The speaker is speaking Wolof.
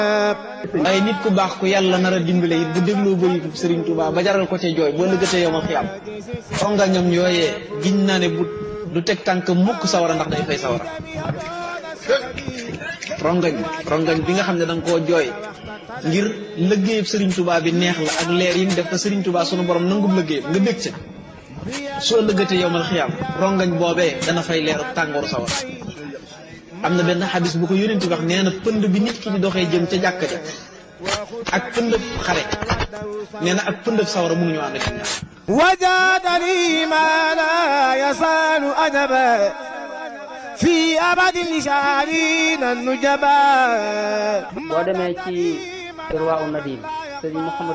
waaye nit ku baax ku yàlla nar a dimbale it bu dégloo bëyitu Serigne Touba ba jaral ko ca jooy boo lëggatee yow ma xiyam rongañam yooyee giñ naa ne bu du teg tànk mukk sawara ndax day fay sawara rongañ rongañ bi nga xam ne da nga koo jooy ngir lëggéeyub Serigne Touba bi neex la ak leer yi mu def ko Serigne Touba sunu borom nangub lëggéeyam nga bég ca soo lëggatee yow ma xiyam rongañ boobee dana fay leeru tàngooru sawara am na benn xadis bu ko yónent wax nee na pënd bi nit ki di doxee jëm ca jàkka ja ak pëndëb xare nee na ak pëndëb sawara mënuñu ànd ak ñaar وجادني ما لا يزال أدبا في أبد لشارين النجبا boo demee ci irwaa u nadim sëriñ Mouhamadou